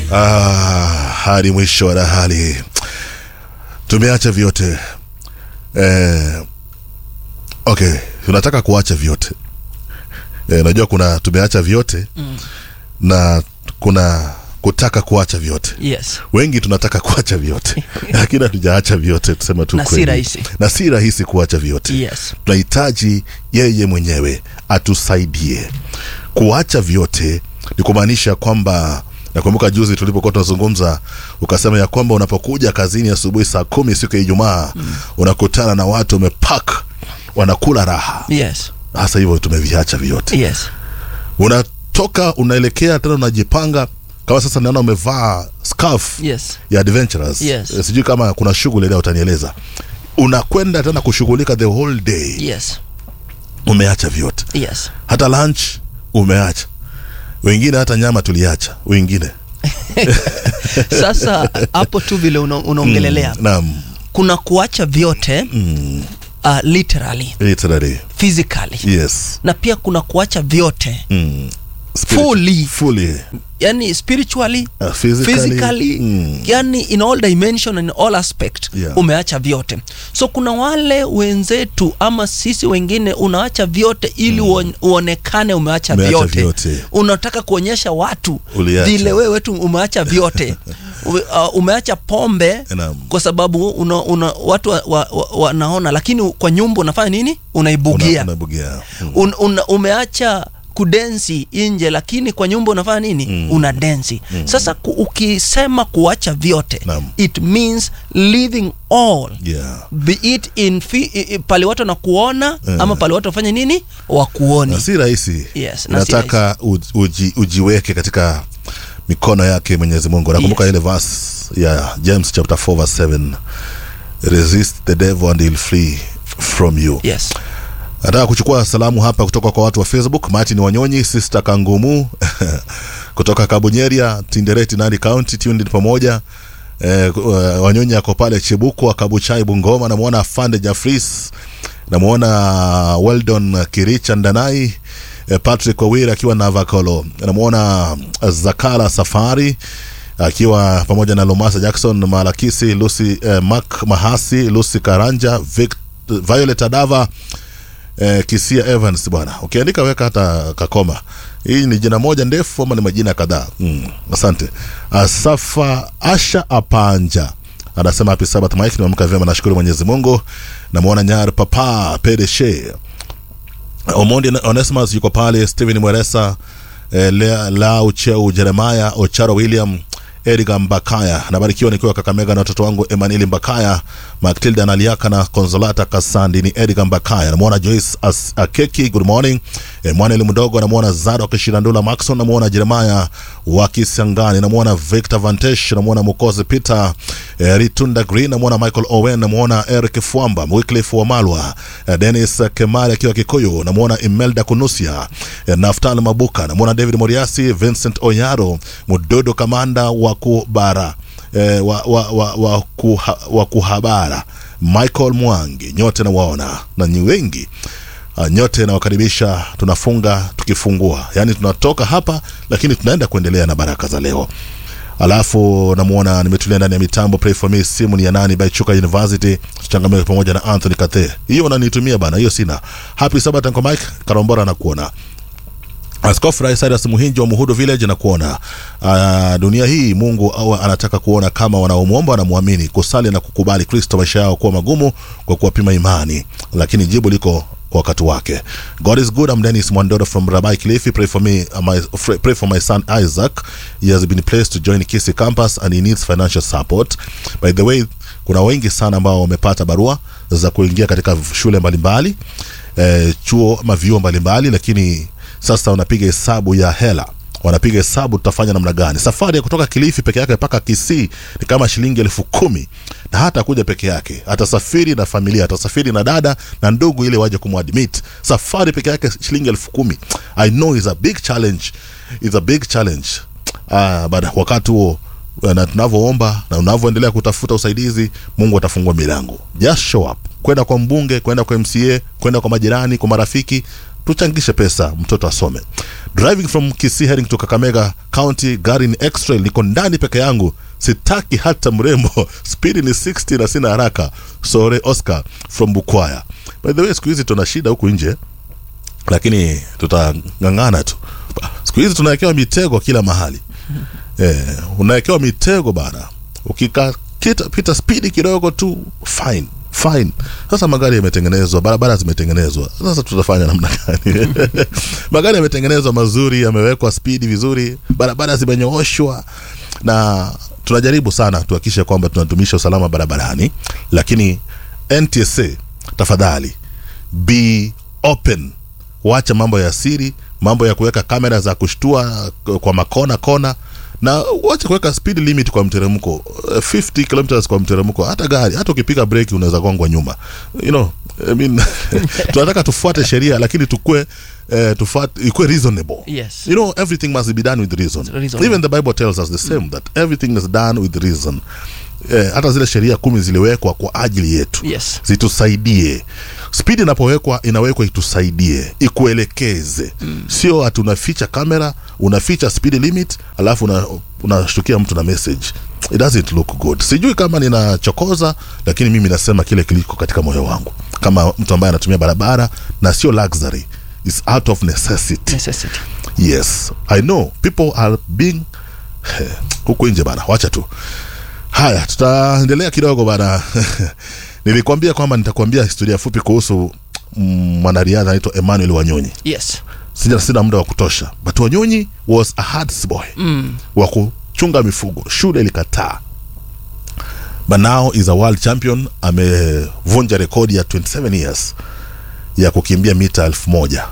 ah, hadi mwisho wa dahali tumeacha vyote eh, okay tunataka kuacha vyote eh, najua kuna tumeacha vyote Mm. na kuna kutaka kuacha vyote yes wengi tunataka kuacha vyote lakini hatujaacha vyote tusema tu Na si kweli. rahisi. na si rahisi kuacha vyote yes tunahitaji yeye mwenyewe atusaidie kuacha vyote ni kumaanisha kwamba nakumbuka juzi tulipokuwa tunazungumza ukasema ya kwamba unapokuja kazini asubuhi saa kumi siku ya ijumaa mm. unakutana na watu wamepak wanakula raha yes hasa hivyo tumeviacha vyote yes unatoka unaelekea tena unajipanga kama sasa naona umevaa scarf yes ya adventurers Yes. Eh, sijui kama kuna shughuli leo utanieleza unakwenda tena kushughulika the whole day yes umeacha vyote yes hata lunch umeacha wengine hata nyama tuliacha wengine sasa hapo tu vile una- unaongelelea Mm, naam kuna kuacha vyote mm, uh, literally literally physically yes na pia kuna kuacha vyote mm. Spirit- Fully. fully yani spiritually uh, physically, physically mm. yani in all dimension and all aspect Yeah. umeacha vyote so kuna wale wenzetu ama sisi wengine unaacha vyote ili mm. uonekane umeacha Umeacha vyote. vyote. unataka kuonyesha watu Uliacha. vile wewe tu umeacha vyote Ume- uh, umeacha pombe Naam. kwa sababu una, una, watu wanaona wa, wa, wanaona, lakini kwa nyumba unafanya nini unaibugia Una- unabugia mm. un, un, umeacha kudensi nje lakini kwa nyumba unafanya nini mm. una densi mm. sasa ku, ukisema kuacha vyote Naam. it means leaving all yeah be it in fi, i, i, pale watu wanakuona Eh. ama pale watu wafanye nini wakuoni na si rahisi Yes, na si nataka uji, uji, ujiweke katika mikono yake mwenyezi mungu nakumbuka Yes. ile verse ya james chapter 4 verse 7 resist the devil and he'll flee from you yes nataka kuchukua salamu hapa kutoka kwa watu wa facebook martin wanyonyi sister kangumu kutoka kabunyeria tindereti nandi county tuned pamoja eh, uh, wanyonyi ako pale chibuku akabuchai bungoma namwona afande jafris namwona weldon kiricha ndanai eh, patrick wawir akiwa navakolo namwona zakara safari akiwa pamoja na lomasa jackson malakisi lucy eh, mak mahasi lucy karanja Vic, violet adava eh, kisia evans bwana ukiandika weka hata kakoma hii ni jina moja ndefu ama ni majina kadhaa mm, asante asafa asha apanja anasema happy sabbath mike nimeamka vyema nashukuru mwenyezi mungu namwona nyar papa pedeshe omondi onesimus yuko pale stephen mweresa eh, Lea- lau cheu jeremaya ocharo william edgar mbakaya nabarikiwa nikiwa kakamega na watoto wangu emanueli mbakaya matilda naliaka na konsolata kasandi ni edgar mbakaya namwona joyce As- akeki good morning e, mwaneli mdogo namwona zadok shirandula maxon namwona jeremaya wa kisangani namwona victor vantesh namwona mukozi peter e, ritunda green namwona michael owen namwona eric fwamba wyclif wamalwa e, denis kemari akiwa kikuyu namwona imelda kunusia e, naftal mabuka namwona david moriasi vincent oyaro mudodo kamanda wa kubara eh, wa, wa, wa, wa, kuha, wa kuhabara michael mwangi nyote nawaona na ni wengi uh, nyote nawakaribisha tunafunga tukifungua yaani tunatoka hapa lakini tunaenda kuendelea na baraka za leo alafu namwona nimetulia ndani ya mitambo pray for me simu ni ya nani by chuka university tuchangamke pamoja na anthony kathe hiyo unanitumia bana hiyo sina happy sabat uncle mike karombora nakuona askofu rais Cyrus muhinji wa muhudu village na kuona uh, dunia hii mungu awa anataka kuona kama wanaomwomba wanamwamini kusali na kukubali kristo maisha yao kuwa magumu kwa kuwapima imani lakini jibu liko kwa wakati wake god is good i'm dennis mwandoro from rabai kilifi pray for me uh, my, fr- pray for my son isaac he has been placed to join kisi campus and he needs financial support by the way kuna wengi sana ambao wamepata barua za kuingia katika shule mbalimbali eh, chuo ama vyuo mbalimbali lakini sasa wanapiga hesabu ya hela wanapiga hesabu tutafanya namna gani safari ya kutoka kilifi peke yake mpaka kisii ni kama shilingi elfu kumi na hata kuja peke yake atasafiri na familia atasafiri na dada na ndugu ili waje kumwadmit safari peke yake shilingi elfu kumi i know is a big challenge is a big challenge uh, but wakati huo na tunavyoomba na unavyoendelea kutafuta usaidizi mungu atafungua milango just show up kwenda kwa mbunge kwenda kwa mca kwenda kwa majirani kwa marafiki tuchangishe pesa mtoto asome driving from Kisii heading to Kakamega County gari ni extra niko ndani peke yangu sitaki hata mrembo speed ni 60 na sina haraka sore Oscar from Bukwaya by the way siku hizi tuna shida huku nje lakini tutang'ang'ana tu siku hizi tunawekewa mitego kila mahali eh, unawekewa mitego bana ukikapita pita spidi kidogo tu fine fine sasa magari yametengenezwa barabara zimetengenezwa sasa tutafanya namna gani magari yametengenezwa mazuri yamewekwa spidi vizuri barabara zimenyooshwa na tunajaribu sana tuhakikishe kwamba tunatumisha usalama barabarani lakini ntsa tafadhali be open wacha mambo ya siri mambo ya kuweka kamera za kushtua kwa makona kona na wacha kuweka speed limit kwa mteremko eh, 50 kilometers kwa mteremko hata gari hata ukipiga breki unaweza gongwa nyuma you know I mean, tunataka tufuate sheria lakini tukue eh, tufuate ikue reasonable Yes. you know everything must be done with reason Reasonable. even the bible tells us the same that everything is done with reason eh, hata zile sheria kumi ziliwekwa kwa ajili yetu Yes. zitusaidie spidi inapowekwa inawekwa itusaidie ikuelekeze mm. sio ati unaficha kamera unaficha speed limit alafu una- unashtukia mtu na message it doesn't look good sijui kama ninachokoza lakini mimi nasema kile kiliko katika moyo wangu kama mtu ambaye anatumia barabara na sio luxury is out of necessity necessity yes i know people are being huku nje bana wacha tu haya tutaendelea kidogo bana nilikwambia kwamba nitakwambia historia fupi kuhusu mm, mwanariadha anaitwa emmanuel wanyonyi yes sina, sina muda wa kutosha but wanyonyi was a herds boy mm. wa kuchunga mifugo shule ilikataa but now is a world champion amevunja rekodi ya 27 years ya kukimbia mita elfu moja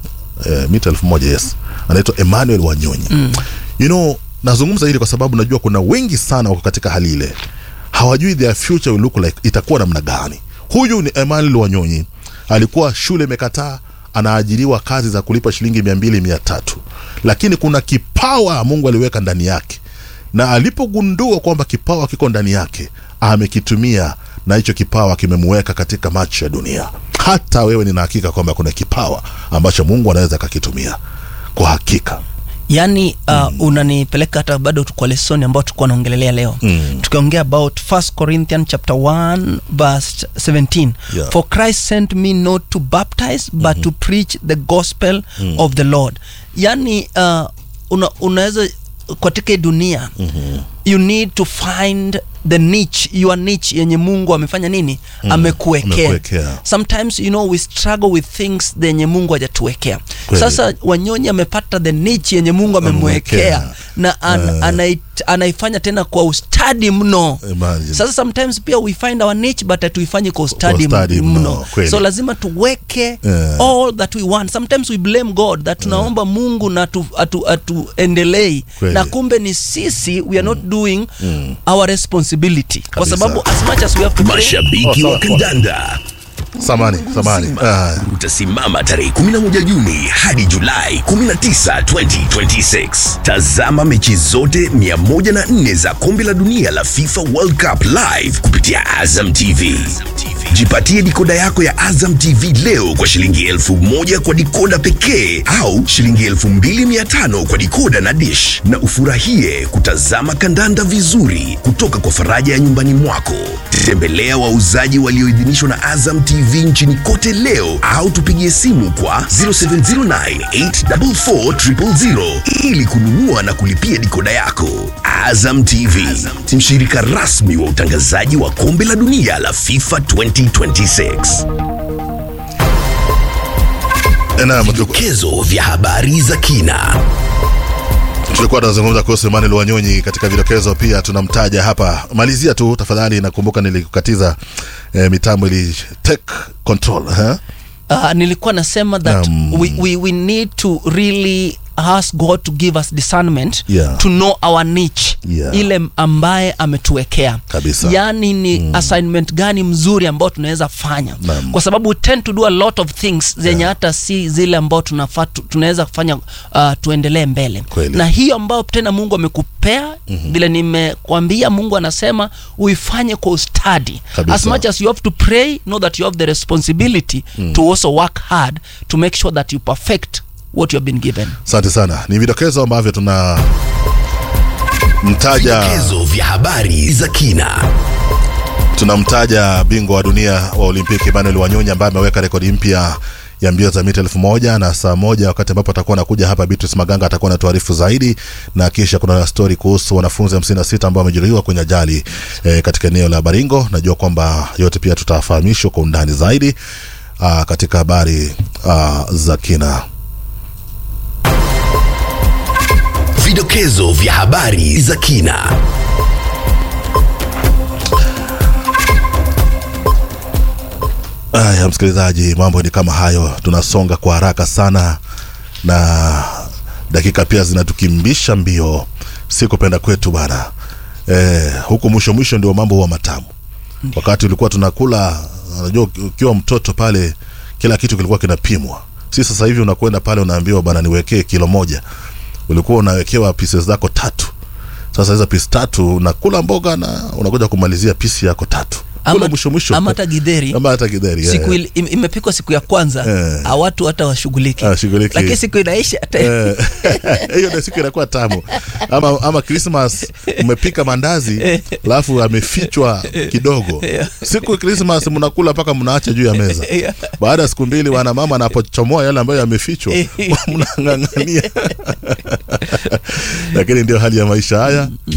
eh, mita elfu moja yes anaitwa emmanuel wanyonyi mm. you know nazungumza hili kwa sababu najua kuna wengi sana wako katika hali ile hawajui their future will look like itakuwa namna gani huyu ni emmanuel wanyonyi alikuwa shule imekataa anaajiriwa kazi za kulipa shilingi mia mbili mia tatu lakini kuna kipawa mungu aliweka ndani yake na alipogundua kwamba kipawa kiko ndani yake amekitumia na hicho kipawa kimemuweka katika macho ya dunia hata wewe nina hakika kwamba kuna kipawa ambacho mungu anaweza akakitumia kwa hakika yaani uh, unanipeleka hata bado tu kwa lesoni ambayo tulikuwa naongelelea leo mm. tukiongea about 1 corinthian chapter 1 verse 17 Yeah. for christ sent me not to baptize but mm-hmm. to preach the gospel mm. of the lord yaani uh, una, unaweza katika hii dunia mm-hmm. you need to find the niche your niche yenye mungu amefanya nini mm. amekuwekea Amekuwekea. sometimes you know we struggle with things zenye mungu hajatuwekea Kweli. sasa wanyonyi amepata the niche yenye mungu amemwekea Amemwekea. na an, Eh. anait, anaifanya tena kwa ustadi mno Imagine. sasa sometimes pia we find our niche but hatuifanyi kwa ustadi ustadi mno, mno kweli. so lazima tuweke Eh. all that we want sometimes we blame god that tunaomba mungu na atu, atu, atuendelei Kweli. na kumbe ni sisi we are not doing our responsibility kwa Kabisa. sababu as much as we have to pray, mashabiki Oh, wa sawa. kandanda samani samani ah, utasimama tarehe 11 Juni hadi Julai 19, 2026. Tazama mechi zote 104 za kombe la dunia la FIFA World Cup live kupitia Azam TV. Jipatie dikoda yako ya Azam TV leo kwa shilingi elfu moja kwa dikoda pekee au shilingi elfu mbili mia tano kwa dikoda na dish, na ufurahie kutazama kandanda vizuri kutoka kwa faraja ya nyumbani mwako. Tembelea wauzaji walioidhinishwa na Azam TV nchini kote leo au tupigie simu kwa 0709844000 ili kununua na kulipia dikoda yako. Azam TV, mshirika rasmi wa utangazaji wa kombe la dunia la FIFA 2026. na mtu- Vidokezo vya habari za kina. tulikuwa tunazungumza kuhusu Emmanuel Wanyonyi katika vidokezo, pia tunamtaja hapa. Malizia tu tafadhali, nakumbuka nilikukatiza eh, mitambo ili take control huh? uh, nilikuwa nasema that Um, we, we, we need to really ask god to give us discernment Yeah. to know our niche Yeah. ile ambaye ametuwekea Kabisa. yaani ni assignment gani mzuri ambao tunaweza fanya Naam. kwa sababu we tend to do a lot of things zenye hata si zile ambao tunafaa tu- tunaweza kufanya uh, tuendelee mbele Kweli. na hiyo ambayo tena mungu amekupea vile nimekwambia mungu anasema uifanye kwa ustadi Kabisa. as much as you have to pray know that you have the responsibility to also work hard to make sure that you perfect what you have been given asante sana ni vidokezo ambavyo tuna mtaja Vidokezo vya habari za kina. tunamtaja bingwa wa dunia wa olimpiki Emmanuel Wanyonyi ambaye ameweka rekodi mpya ya mbio za mita elfu moja na saa moja wakati ambapo atakuwa anakuja hapa Beatrice Maganga atakuwa na tuarifu zaidi na kisha kuna stori kuhusu wanafunzi 56 ambao wamejeruhiwa kwenye ajali eh, katika eneo la Baringo najua kwamba yote pia tutafahamishwa kwa undani zaidi aa, katika habari aa, za kina Vidokezo vya habari za kina. Aya, msikilizaji, mambo ni kama hayo, tunasonga kwa haraka sana na dakika pia zinatukimbisha mbio, si kupenda kwetu bana. Eh, huku mwisho mwisho ndio mambo huwa matamu. Wakati ulikuwa tunakula, unajua ukiwa mtoto pale kila kitu kilikuwa kinapimwa. Si sasa hivi unakwenda pale unaambiwa bana, niwekee kilo moja. Ulikuwa unawekewa pieces zako tatu. Sasa hizo pisi tatu unakula mboga na unakuja kumalizia pisi yako tatu. Kula Ama- mwisho mwisho. ama hata githeri. Ama hata githeri. eh. siku ili- im- imepikwa siku ya kwanza Eh. ah, watu hata washughuliki Hawashughuliki. lakini siku inaisha hata Eh, hiyo ndio siku inakuwa tamu ama ama Christmas umepika mandazi alafu amefichwa kidogo siku ya Christmas mnakula mpaka mnaacha juu ya meza Yeah. baada ya siku mbili wana mama anapochomoa yale ambayo yamefichwa mnang'ang'ania lakini ndio hali ya maisha haya